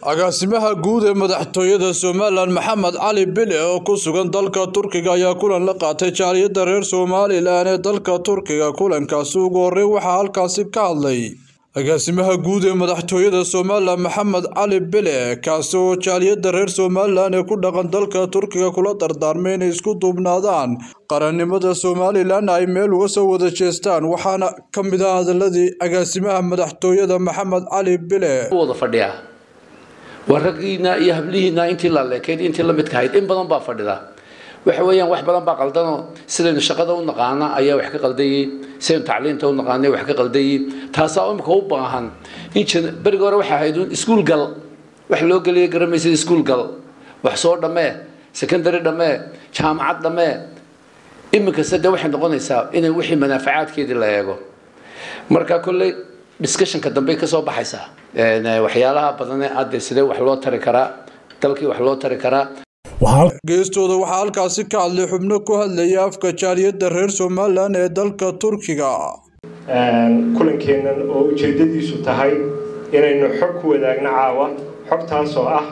agaasimaha guud ee madaxtooyada somalilan maxamed cali bile oo ku sugan dalka turkiga ayaa kulan la qaatay jaaliyadda reer somalilan ee dalka turkiga kulankaasi ugu horreyn waxaa halkaasi ka hadlay agaasimaha guud ee madaxtooyada somalilan maxamed cali bile kaasi oo jaaliyadda reer somalilan ee ku dhaqan dalka turkiga kula dardaarmay inay isku duubnaadaan qarannimada somalilan ay meel uga soo wada jeestaan waxaana ka mid ah hadaladii agaasimaha madaxtooyada maxamed cali bile wada fadhiya waa raggiina iyo hablihiina intii la leekayd intii la midka ahayd in badan baa fadhida waxa weeyaan wax badan baa qaldanoo sidaynu shaqada u naqaana ayaa wax ka qaldayay sidaynu tacliinta u naqaanay wax ka qaldayay taasaa imika u baahan in berigi hore waxay ahayd iskuul gal wax loo geliya garamaysid iskuul gal wax soo dhammee secondary dhammee jaamacad dhammee iminkase dee waxay noqonaysaa inay wixii manaafacaadkeedii la eego marka kolley discussionka dambe kasoo baxaysaa waxyaalaha badane adde sidee wax loo tari karaa dalkii wax loo tari karaa geestooda waxaa halkaasi ka hadlay xubno ku hadlaya afka jaaliyadda reer somalilan ee dalka turkiga kulankeennan oo ujeedadiisu tahay inaynu xog ku wadaagno caawa xogtaasoo ah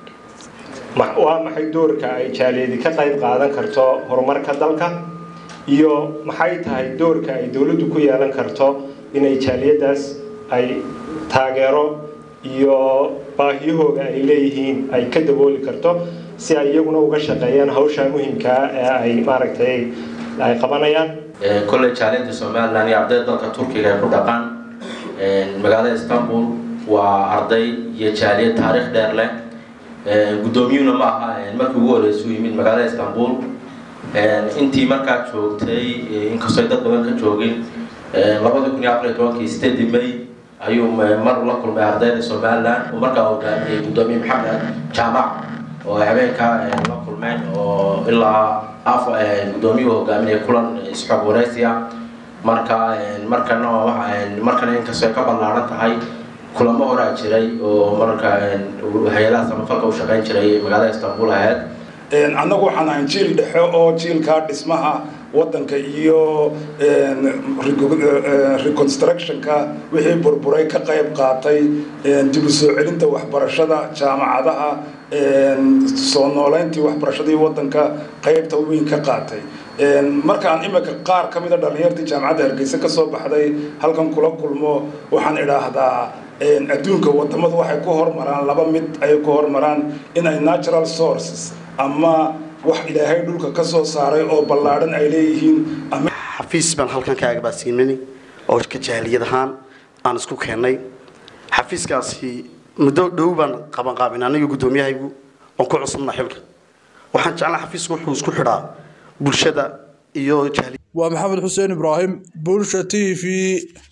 waa maxay doorka ay jaaliyadi ka qayb qaadan karto horumarka dalka iyo maxay tahay doorka ay dowladdu ku yeelan karto inay jaaliyadaas ay taageero iyo baahiyahooda ay leeyihiin ay ka dabooli karto si ay iyaguna uga shaqeeyaan hawsha muhimkaa ee ay maaragtay ay qabanayaan kolley jaaliyadda somalilan iyo ardayda dalka turkiga ay ku dhaqaan magaalada istanbul waa arday iyo jaaliyad taariikh dheer leh guddoomiyuhuna ma aha markii ugu horreysay u yimid magaalada istanbul intii markaa joogtay inkastoo dad badan ka joogin labada kun iyo afar iyo tobankii sideedii may ayuu mar la kulmay ardayda somalilan oo markaa hogaamiyey guddoomiye maxamed jaamac oo habeenka la kulmeen oo ilaa af guddoomiyuhu hogaaminaya kulan isxog waraysiya marka markana markana inkastoo ay ka ballaaran tahay kulamo horaa jiray oo marka hay-adaha samafalka u shaqeyn jiray magaalada istanbul ahayd annagu waxaan ahayn jiil dhexe oo jiilkaa dhismaha waddanka iyo reconstructionka wixii burburay ka qayb qaatay dib u soo celinta waxbarashada jaamacadaha soo nooleyntii waxbarashadii waddanka qaybta weyn ka qaatay markaan imika qaar ka mida dhallinyartii jaamacadda hargeysa ka soo baxday halkan kula kulmo waxaan idhaahdaa adduunka wadamadu waxay ku hormaraan laba mid ayay ku hormaraan inay natural sources ama wax ilaahay dhulka ka soo saaray oo ballaadhan ay leeyihiin xafiis baan halkan ka agbaasiinani oo ka jaaliyad ahaan aan isku keennay xafiiskaasi muddo dhow baan qabanqaabin aniga guddoomiyahaygu oon ku cusubna xilka waxaan jeclaa xafiisku wuxuu isku xidhaa bulshada iyo waa maxamed xuseen ibraahim bulsha t v